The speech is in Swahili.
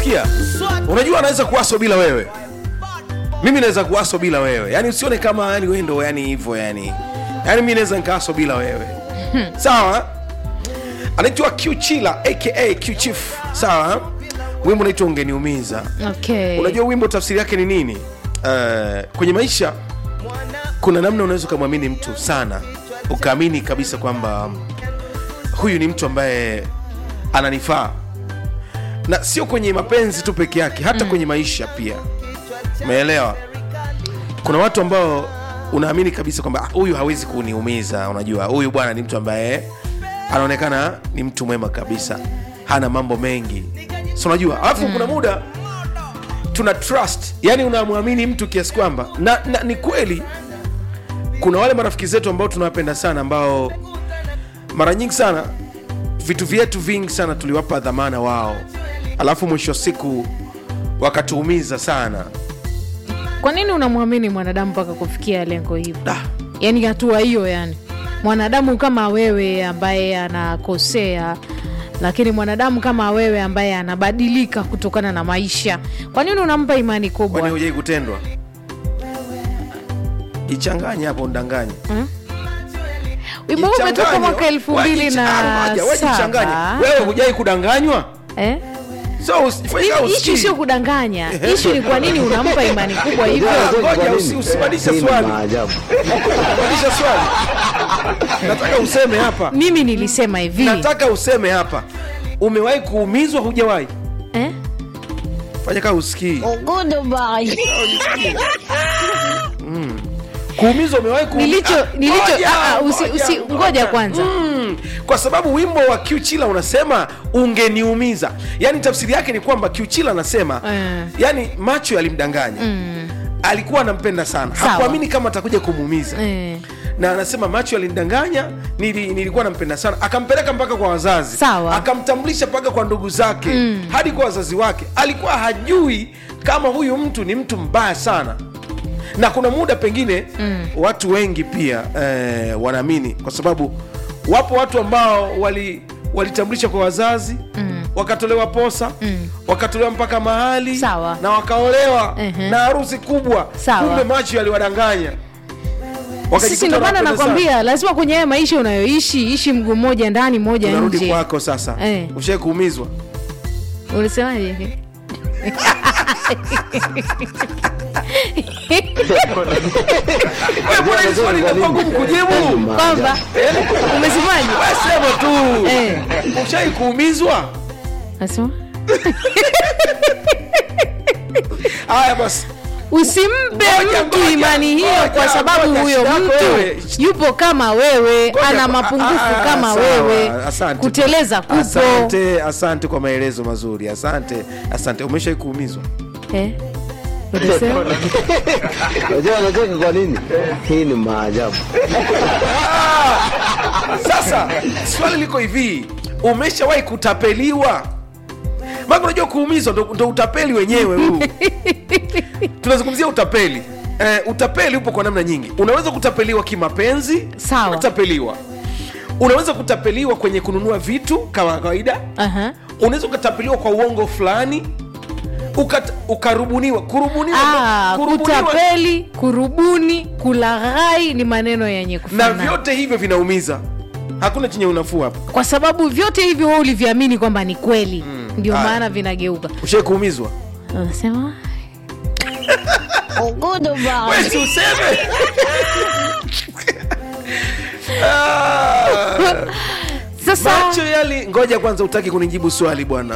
sikia unajua anaweza kuaso bila wewe mimi naweza kuaso bila wewe yani usione kama yani wewe ndo yani hivyo yani yani mi naweza nikaaso bila wewe sawa anaitwa qchila aka qchief sawa wimbo unaitwa ungeniumiza okay. unajua wimbo tafsiri yake ni nini uh, kwenye maisha kuna namna unaweza ukamwamini mtu sana ukaamini kabisa kwamba huyu ni mtu ambaye ananifaa na sio kwenye mapenzi tu peke yake hata mm. kwenye maisha pia umeelewa kuna watu ambao unaamini kabisa kwamba "Ah, huyu hawezi kuniumiza unajua huyu bwana ni mtu ambaye anaonekana ni mtu mwema kabisa hana mambo mengi so unajua alafu mm. kuna muda tuna trust yani unamwamini mtu kiasi kwamba na, na ni kweli kuna wale marafiki zetu ambao tunawapenda sana ambao mara nyingi sana vitu vyetu vingi sana tuliwapa dhamana wao alafu mwisho wa siku wakatuumiza sana kwa nini unamwamini mwanadamu mpaka kufikia lengo hivyo Da. yaani hatua hiyo yani mwanadamu kama wewe ambaye anakosea lakini mwanadamu kama wewe ambaye anabadilika kutokana na maisha kwa nini unampa imani kwani kubwa hujai kutendwa jichanganye hapo ndanganye wimbo huu umetoka mwaka elfu mbili na saba wewe hujai kudanganywa eh? so usifanye kama ishu usikii. sio kudanganya ishu ni kwa nini unampa imani kubwa hivyo Ah, ngoja usi- usibadilishe Hii ni swali maajabu. badilisha swali nataka useme hapa mimi nilisema hivi nataka useme hapa umewahi kuumizwa hujawahi eh? fanya kaa usikii kuumizwa umewahi kuumi- nilicho Ah, nilicho ngoja, ah, ah, usi, usi, ngoja kwanza Mm, kwa sababu wimbo wa kiuchila unasema ungeniumiza yaani tafsiri yake ni kwamba kiuchila anasema Eh. yani macho yalimdanganya mm. alikuwa anampenda sana Sawa. hakuamini kama atakuja kumuumiza eh. na anasema macho yalinidanganya nili, nilikuwa nampenda sana akampeleka mpaka kwa wazazi Sawa. akamtambulisha mpaka kwa ndugu zake mm. hadi kwa wazazi wake alikuwa hajui kama huyu mtu ni mtu mbaya sana na kuna muda pengine mm. watu wengi pia eh, wanaamini kwa sababu wapo watu ambao wali walitambulisha kwa wazazi mm. wakatolewa posa mm. wakatolewa mpaka mahali Sawa. na wakaolewa Mhm. na harusi kubwa Sawa. kumbe macho yaliwadanganya sisi ndo maana nakwambia lazima kwenye haya maisha unayoishi ishi mguu mmoja ndani mmoja unarudi nje kwako sasa Eh. ushai kuumizwa ulisemaje Wewe mbona hili swali linakuwa gumu kujibu kwamba umesemaje Wewe sema tu Eh. ushai kuumizwa nasema haya basi usimpe Ngoja, mtu ngoja, imani hiyo ngoja, kwa sababu ngoja, huyo shida yako mtu wewe. yupo kama wewe Ngoja, ana ah, mapungufu ah, kama sawa, wewe asante. kuteleza kupo asante asante kwa maelezo mazuri asante asante umeshai kuumizwa Eh? Ulisema? Unajua anacheka kwa nini? Hii ni maajabu. sasa swali liko hivi umeshawahi kutapeliwa maana unajua kuumizwa ndo, ndo utapeli wenyewe huu tunazungumzia utapeli eh, utapeli upo kwa namna nyingi unaweza kutapeliwa kimapenzi Sawa. unatapeliwa unaweza kutapeliwa kwenye kununua vitu kama kawaida Aha. unaweza ukatapeliwa kwa uongo fulani ukat, ukarubuniwa kurubuniwa, Ah, kurubuniwa kutapeli kurubuni kulaghai ni maneno yenye na kufanana vyote hivyo vinaumiza hakuna chenye unafuu hapa kwa sababu vyote hivyo wewe uliviamini kwamba ni kweli ndio Haya. maana vinageuka ushai kuumizwa unasema Wewe si useme Ah, sasa macho yali ngoja kwanza utaki kunijibu swali bwana